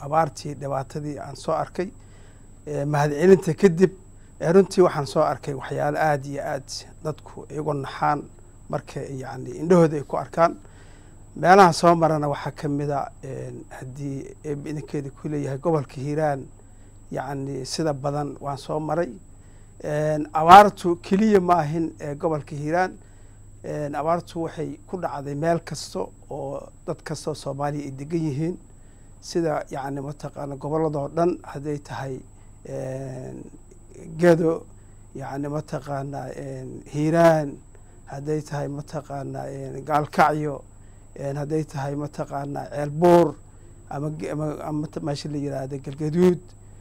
abaartii dhibaatadii aan soo arkay mahadcelinta kadib runtii waxaan soo arkay waxyaalo aada iyo aad dadku igu naxaan marka yani indhahooda ay ku arkaan meelaha soo marana waxaa ka mida haddii idinkeeda ku leeyahay gobolka hiiraan yacni sida badan waan soo maray abaartu keliya ma ahin ee gobolka hiiraan abaartu waxay ku dhacday meel kasta oo dad kastao soomaaliya ay degan yihiin sida yacni mataqaana gobolladoo dhan hadday tahay gedo yacni mataqaanaa hiiraan hadday tahay mataqaanaa gaalkacyo hadday tahay mataqaanaa ceelbuur ama ama meesha la yiraahdo galgaduud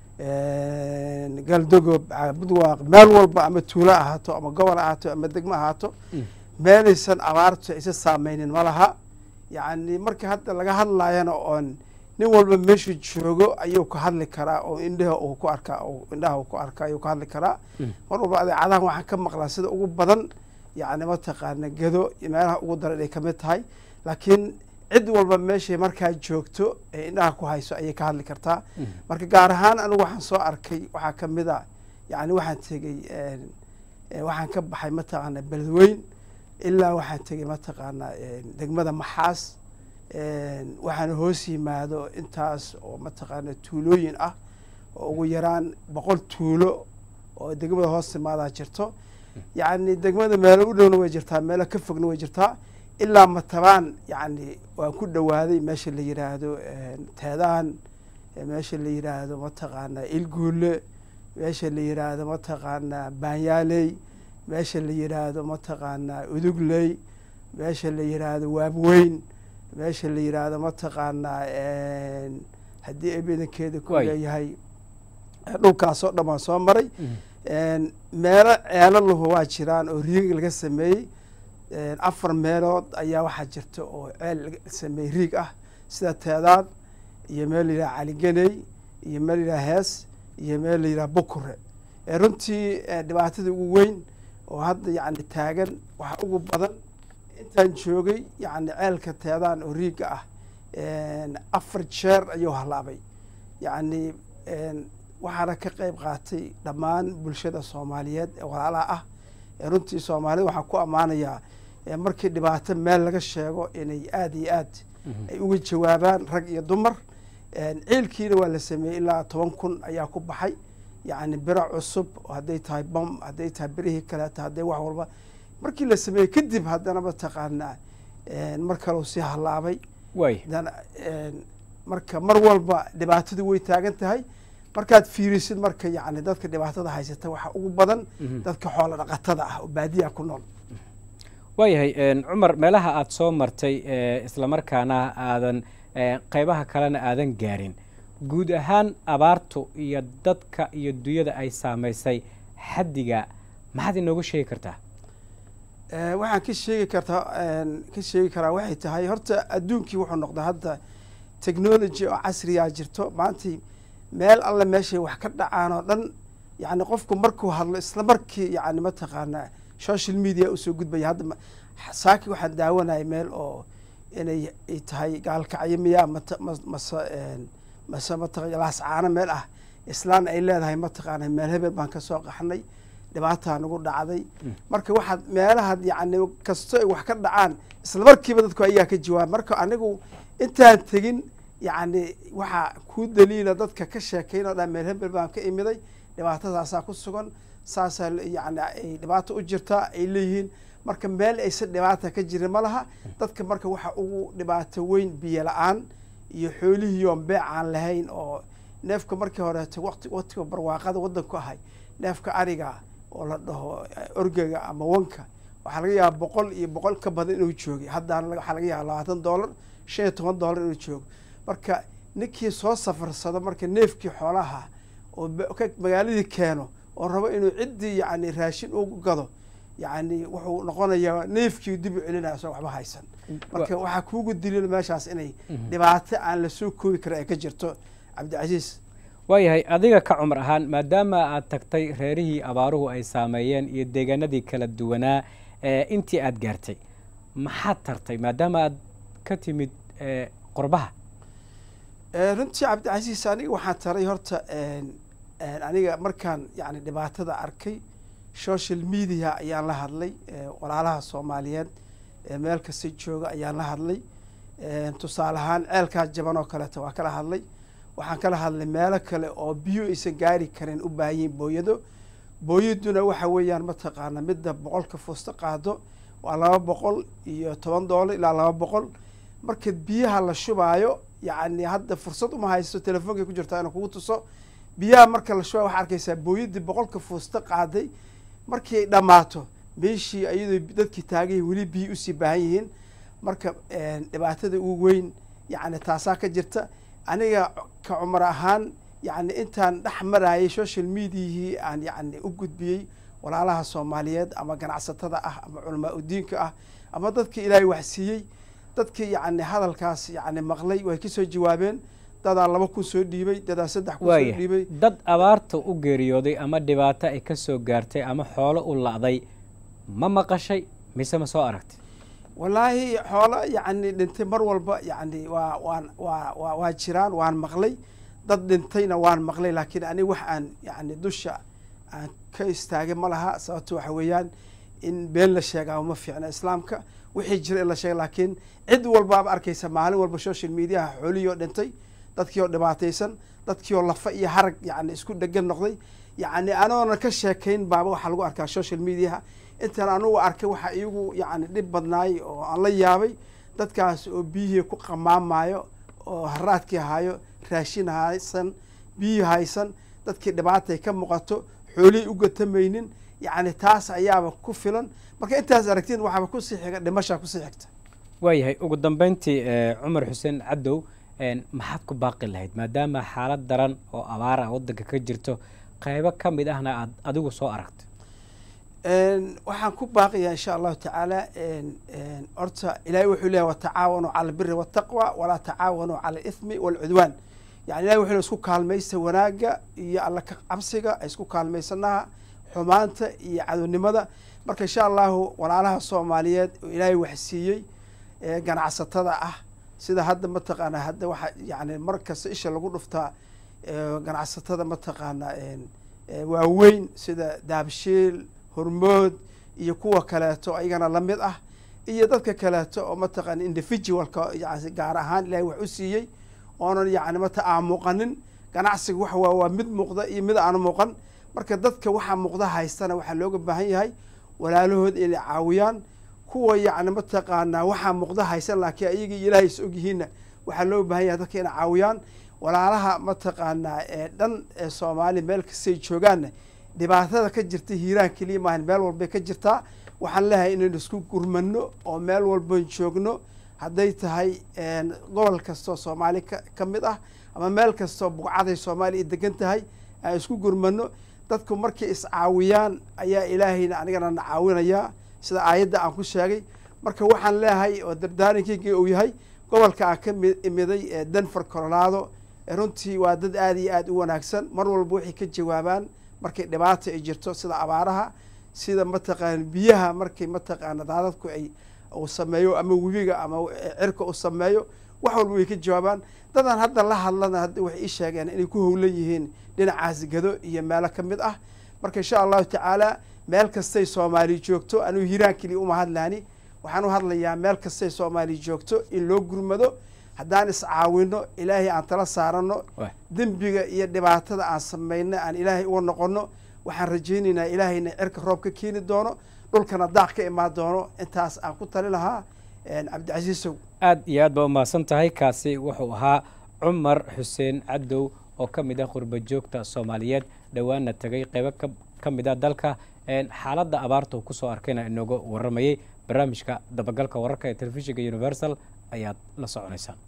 galdogob budwaaq meel walba ama tuulo ahaato ama gobol ahaato ama degmo ahaato meelaysan abaartu aysa saameynin ma laha yacni marka hadda laga hadlayana oon nin walba meeshuu joogo ayuu ka hadli karaa oo indhaha uu ku arkaa indhaha uu ku arkaa ayuu ka hadli karaa mar walba adeecadahan waxaan ka maqlaa sida ugu badan yacni mataqaana gedo meelaha ugu daran ay kamid tahay laakiin cid walba meeshay markaa joogto ee indhaha ku hayso ayay ka hadli kartaa marka gaar ahaan anigu waxaan soo arkay waxaa kamid a yani waxaan tegey waxaan ka baxay mataqaana beledweyn ilaa waxaan tegey mataqaana degmada maxaas waxaana hoos yimaado intaas oo mataqaana tuulooyin ah oo ugu yaraan boqol tuulo oo degmada hoos timaadaa jirto yacni degmada meelo u dhowna way jirtaa meelo ka fogna way jirtaa ilaa matabaan yacni waan ku dhowaaday meesha la yiraahdo teedaan meesha la yiraahdo mataqaana ilguule meesha la yiraahdo mataqaana baanyaaley meesha la yiraahdo mataqaana udugley meesha la yiraahdo waabweyn meesha la yiraahdo mataqaanaa haddii ay badankeeda ku leeyahay dhulkaasoo dhan waan soo maray meelo ceelo lahu waa jiraan oo riig laga sameeyey afar meelood ayaa waxaa jirta oo ceel laga sameeyey riig ah sida teedaad iyo meel la yidhaha caligeney iyo meel la yidhaha hees iyo meel la yidhaha bukure runtii dhibaatada ugu weyn oo hadda yacni taagan waxa ugu badan intaan joogay yacni ceelka teedaan oo riigga ah afar jeer ayuu halaabay yacni waxaana ka qeyb qaatay dhammaan bulshada soomaaliyeed ee walaalaha ah runtii soomaalida waxaan ku ammaanayaa markii dhibaato meel laga sheego inay aada iyo aad ay uga jawaabaan rag iyo dumar ciilkiina waa la sameeyey ilaa toban kun ayaa ku baxay yacni biro cusub hadday tahay bom hadday tahay birihii kaleeto hadday wax walba markii la sameeyey kadib haddana mataqaanaa mar kaleu sii hallaabay marka mar walba dhibaatadu way taagan tahay markaad fiirisid marka yani dadka dhibaatada haysata waxaa ugu badan dadka xoolo dhaqatada ah oo baadiya ku nool waayahay cumar meelaha aada soo martay islamarkaana aadan qeybaha kalena aadan gaarin guud ahaan abaartu iyo dadka iyo dunyada ay saamaysay xaddiga maxaad inooga sheegi kartaa waxaan ka sheegi kartaa ka sheegi karaa waxay tahay horta adduunkii wuxuu noqdaa hadda technology oo casrigaa jirto maantii meel alle meeshay wax ka dhacaan oo dhan yani qofku markuu hadlo isla markii yani mataqaanaa social media usoo gudbaya hadda saaki waxaan daawanaya meel oo inay ay tahay gaalkacyo miyaa mase mase mata laascaano meel ah islaan ay leedahay mataqaana meel hebel baan kasoo qaxnay dhibaataa nagu dhacday marka waxaad meelaha yani kasto ay wax ka dhacaan isla markiiba dadku ayaa ka jawaaba marka anigu intaan tegin yacni waxaa kuu daliila dadka ka sheekayn oo dhan meel hebel baan ka imiday dhibaatadaasaa ku sugan saasaa yani ay dhibaato u jirtaa ay leeyihiin marka meel aysan dhibaata ka jirin ma laha dadka marka waxa ugu dhibaato weyn biyo la-aan iyo xoolihii oon beec aan lahayn oo neefka markii horeeto wati watiga barwaaqada waddanku ahay neefka ariga oo la dhaho orgega ama wanka waxaa laga yaaba boqol iyo boqol ka badan inuu joogay haddana waxaa laga yaaba labaatan dollar shan iyo toban dollar inuu joogo marka ninkii soo safarsado marka neefkii xoolaha oo magaaladii keeno oo rabo inuu ciddii yani raashin ugu gado yani wuxuu noqonayaa neefkii dib u celinaya soo waxba haysan marka waxaa kuugu dilila meeshaas inay dhibaato aan lasoo koobi karin ay ka jirto cabdicasiis waayahay adiga ka cumar ahaan maadaama aad tagtay reerihii abaaruhu ay saameeyeen iyo deegaanadii kala duwanaa intii aad gaartay maxaad tartay maadaama aad ka timid qurbaha runtii cabdicasiis aniga waxaan taray horta aniga markaan yani dhibaatada arkay social media ayaan la hadlay walaalaha soomaaliyeed meel kasta jooga ayaan la hadlay tusaale ahaan ceelkaa jaban oo kaleeto waa kala hadlay waxaan kala hadlay meelo kale oo biyo aysan gaari karin u baahan yihin booyado booyaduna waxa weeyaan mataqaana midda boqolka fuusta qaado waa laba boqol iyo toban doolar ilaa laba boqol marka biyaha la shubaayo yacni hadda fursad uma haysto telefonkay ku jirtaa inuu kugu tuso biyaha marka la shubaayo waxaa arkaysaa booyadii boqolka fuusta qaaday markii ay dhammaato meeshii iyadoo dadkii taagay weli biyo usii baahan yihiin marka dhibaatada ugu weyn yacni taasaa ka jirta aniga ka cumar ahaan yacni intaan dhex marayay social mediahii aan yacni u gudbiyey walaalaha soomaaliyeed ama ganacsatada ah ama culamaa udiinka ah ama dadka ilaahay waxsiiyey dadkii yacni hadalkaas yacni maqlay way kasoo jawaabeen dadaa laba kun soo dhiibay dadaa saddex kun soo dhiibay dad abaarta u geeriyooday ama dhibaato ay ka soo gaartay ama xoolo u la'day ma maqashay mise ma soo aragtay wallaahi xoolo yacni dhintay mar walba yacni waa waan waa waa waa jiraan waan maqlay dad dhintayna waan maqlay laakiin aniga wax aan yacni dusha aan ka istaagay ma laha sababto waxa weeyaan in been la sheegaa ma fiicna islaamka wixii jira in la sheega laakiin cid walbaaba arkaysa maalin walba social mediaha xoolihii oo dhintay dadkii oo dhibaataysan dadkii oo lafa iyo harag yacni isku dhegan noqday yacni anoona ka sheekayn baaba waxaa lagu arkaa social mediaha intaan anugu arkay waxaa iyagu yacni dhib badnaay oo aan la yaabay dadkaas oo biyihii ku qamaamayo oo haraadkii hayo raashin haysan biyihii haysan dadkii dhibaatay ka muuqato xoolihii u gatamaynin yacni taas ayaaba ku filan marka intaas aragtiin waxaaba kusii xiga dhimashaa kusii xigta waayahay ugu dambeyntii cumar xuseen cadow maxaad ku baaqi lahayd maadaama xaalad daran oo abaar ah waddanka ka jirto qaybo ka mid ahna aad adigu soo aragtay waxaan ku baaqiyaa insha allahu tacaala horta ilahay wuxuu leeyahy watacaawanuu cala albiri waltaqwa walaa tacaawanuu cala alithmi waalcudwaan yani ilahi wuxuu le isku kaalmaysta wanaagga iyo alla ka cabsiga isku kaalmaysanaha xumaanta iyo cadownimada marka insha allahu walaalaha soomaaliyeed oo ilaahay waxsiiyey ganacsatada ah sida hadda mataqaana hadda waxaa yani mar kasta isha lagu dhuftaa ganacsatada mataqaana waaweyn sida daabshiil hormood iyo kuwa kaleeto ayagana lamid ah iyo dadka kaleeto oo mataqaana individualka yani gaar ahaan ilahay wax u siiyey oonan yani mata aan muuqanin ganacsiga waxa waa waa mid muuqda iyo mid aan muuqan marka dadka waxaa muuqda haystana waxaa looga baahan yahay walaalahood inay caawiyaan kuwa yacni mataqaanaa waxaa muuqda haysan laakiin ayaga iyo ilaahay is ogyihiinna waxaa loo baahan yahay dadka inay caawiyaan walaalaha mataqaanaa ee dhan ee soomaaliya meel kastay joogaanna dhibaatada ka jirta hiiraan keliya maahan meel walbay ka jirtaa waxaan leeyahay inaynu isku gurmano oo meel walban joogno hadday tahay gobol kastoo soomaali ka mid ah ama meel kastoo buqcaday soomaaliya degan tahay aan isku gurmano dadku markay iscaawiyaan ayaa ilaahayna anigana na caawinayaa sida aayadda aan ku sheegay marka waxaan leeyahay oo dardaarankeyga uu yahay gobolka aan ka imiday ee denver colorado runtii waa dad aada iyo aada u wanaagsan mar walba waxay ka jawaabaan markay dhibaata ay jirto sida abaaraha sida mataqaana biyaha markay mataqaana daadadku ay uu sameeyo ama webiga ama cirka uu sameeyo wax walba way ka jawaabaan dadaan hadda la hadlana hadda waxay ii sheegeen inay ku howlan yihiin dhinacaas gado iyo meelo ka mid ah marka insha allahu tacaala meel kastay soomaali joogto anuu hiiraan keliya uma hadlaani waxaan u hadlayaa meel kastay soomaali joogto in loo gurmado haddaan iscaawino ilaahay aan tala saarano dembiga iyo dhibaatada aan samayno aan ilaahay uga noqono waxaan rajaynaynaa ilaahayna cirka roob ka keeni doono dhulkana daaq ka imaan doono intaas aan ku tali lahaa cabdicasiisow aad iyo aad baa umahadsan tahay kaasi wuxuu ahaa cumar xuseen cadow oo ka mid ah qurba joogta soomaaliyeed dhowaana tegay qeybo ka mid ah dalka xaaladda abaarta uu kusoo arkayna inooga warramayay barnaamijka dabagalka wararka ee telefishinka universal ayaad la soconaysaan